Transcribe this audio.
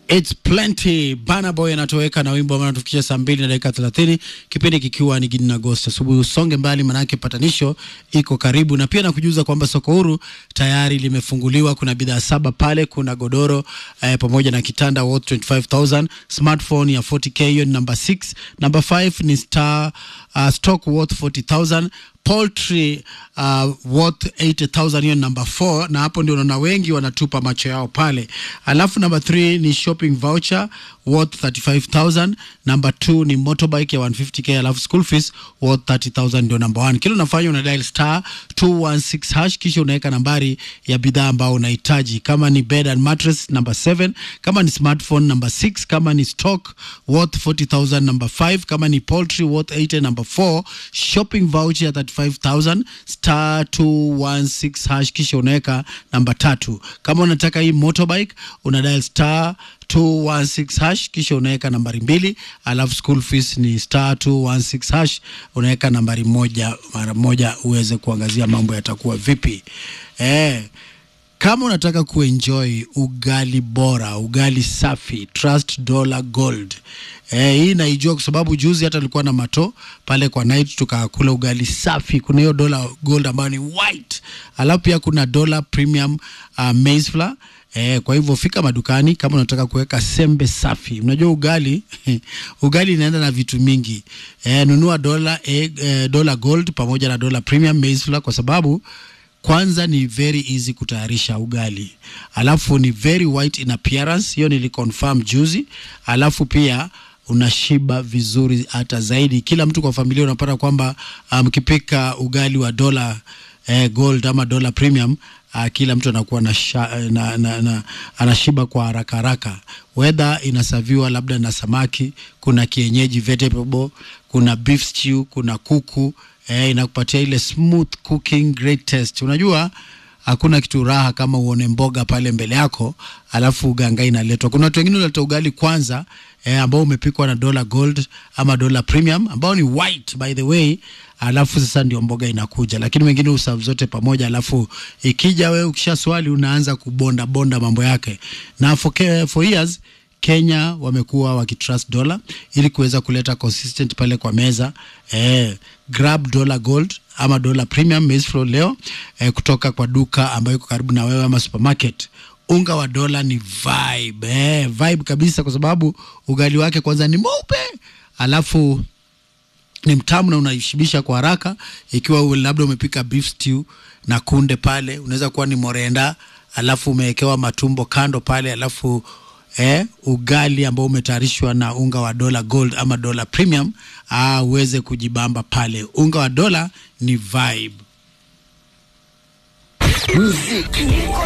It's plenty. Bana Boy anatoweka na wimbo ambao anatufikisha saa mbili na dakika thelathini, kipindi kikiwa ni Gidi na Agosti asubuhi. Usonge mbali, manake patanisho iko karibu, na pia nakujuza kwamba soko huru tayari limefunguliwa. Kuna bidhaa saba pale, kuna godoro eh, pamoja na kitanda worth 25000 smartphone ya 40k, hiyo ni number 6. Number 5 ni star uh, stock worth 40000 poultry uh, worth 80000 hiyo number 4 na hapo ndio unaona wengi wanatupa macho yao pale alafu number 3 ni shopping voucher worth 35000 number 2 ni motorbike ya 150k alafu school fees worth 30000 ndio number 1 kila unafanya una dial star 216 hash kisha unaweka nambari ya bidhaa ambao unahitaji kama ni bed and mattress number 7 kama ni smartphone number 6 kama ni stock worth 40000 number 5 kama ni poultry worth 80 number 4 shopping voucher ya 35000 star 216 hash kisha unaweka namba tatu kama unataka hii motorbike una dial star 216 hash kisha unaweka nambari mbili alafu school fees ni star 216 hash unaweka nambari moja mara moja uweze kuangazia mambo yatakuwa vipi eh kama unataka kuenjoy ugali bora ugali safi trust dollar gold eh, hii naijua kwa sababu juzi hata alikuwa na mato pale kwa night tukakula ugali safi kuna hiyo dollar gold ambayo ni white alafu pia kuna dollar premium uh, maize flour Eh, kwa hivyo fika madukani kama unataka kuweka sembe safi. Unajua ugali ugali inaenda na vitu mingi. Eh, nunua dola eh, eh, dola gold pamoja na dola premium maize flour kwa sababu kwanza ni very easy kutayarisha ugali, alafu ni very white in appearance, hiyo niliconfirm juzi, alafu pia unashiba vizuri hata zaidi. Kila mtu kwa familia unapata kwamba mkipika um, ugali wa dola eh, gold ama dola premium uh, kila mtu anakuwa na, sha, na, na, na anashiba kwa haraka haraka. Whether inasaviwa labda na samaki, kuna kienyeji vegetable, kuna beef stew, kuna kuku eh, inakupatia ile smooth cooking great taste. Unajua hakuna kitu raha kama uone mboga pale mbele yako alafu uganga inaletwa. Kuna watu wengine wanaleta ugali kwanza eh, ambao umepikwa na dola gold ama dola premium ambao ni white by the way, alafu sasa ndio mboga inakuja, lakini wengine usavu zote pamoja, alafu ikija wewe ukisha swali unaanza kubonda bonda mambo yake. Na for, for years Kenya wamekuwa wakitrust dola ili kuweza kuleta consistent pale kwa meza eh, grab dollar gold ama dollar premium maize flour leo eh, kutoka kwa duka ambayo iko karibu na wewe ama supermarket. Unga wa dola ni vibe eh, vibe kabisa, kwa sababu ugali wake kwanza ni mweupe, alafu ni mtamu na unaishibisha kwa haraka. Ikiwa labda umepika beef stew na kunde pale, unaweza kuwa ni morenda, alafu umewekewa matumbo kando pale, alafu eh, ugali ambao umetayarishwa na unga wa dola gold ama dola premium, ah, uweze kujibamba pale. Unga wa dola ni vibe. Muziki